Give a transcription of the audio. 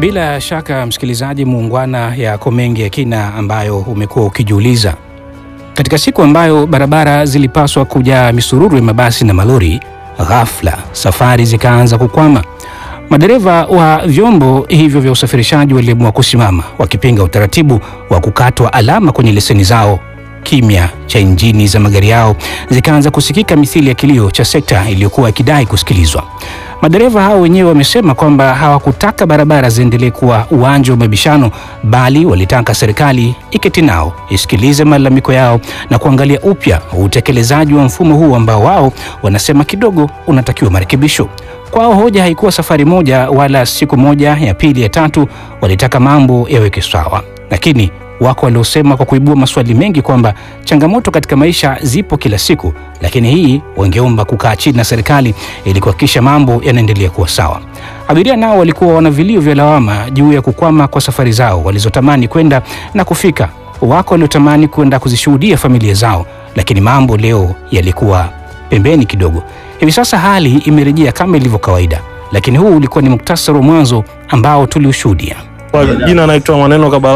Bila shaka msikilizaji muungwana, yako mengi ya kina ambayo umekuwa ukijiuliza. Katika siku ambayo barabara zilipaswa kujaa misururu ya mabasi na malori, ghafla safari zikaanza kukwama. Madereva wa vyombo hivyo vya usafirishaji waliamua kusimama, wakipinga utaratibu wa kukatwa alama kwenye leseni zao. Kimya cha injini za magari yao zikaanza kusikika mithili ya kilio cha sekta iliyokuwa ikidai kusikilizwa. Madereva hao wenyewe wamesema kwamba hawakutaka barabara ziendelee kuwa uwanja wa mabishano, bali walitaka serikali iketi nao isikilize malalamiko yao na kuangalia upya utekelezaji wa mfumo huu ambao wao wanasema kidogo unatakiwa marekebisho. Kwao hoja haikuwa safari moja wala siku moja ya pili ya tatu, walitaka mambo yaweke sawa, lakini wako waliosema kwa kuibua maswali mengi kwamba changamoto katika maisha zipo kila siku, lakini hii wangeomba kukaa chini na serikali ili kuhakikisha mambo yanaendelea kuwa sawa. Abiria nao walikuwa wana vilio vya lawama juu ya kukwama kwa safari zao walizotamani kwenda na kufika. Wako waliotamani kwenda kuzishuhudia familia zao, lakini mambo leo yalikuwa pembeni kidogo. Hivi sasa hali imerejea kama ilivyo kawaida, lakini huu ulikuwa ni muktasari wa mwanzo ambao tuliushuhudia. Kwa jina naitwa Maneno Kabala.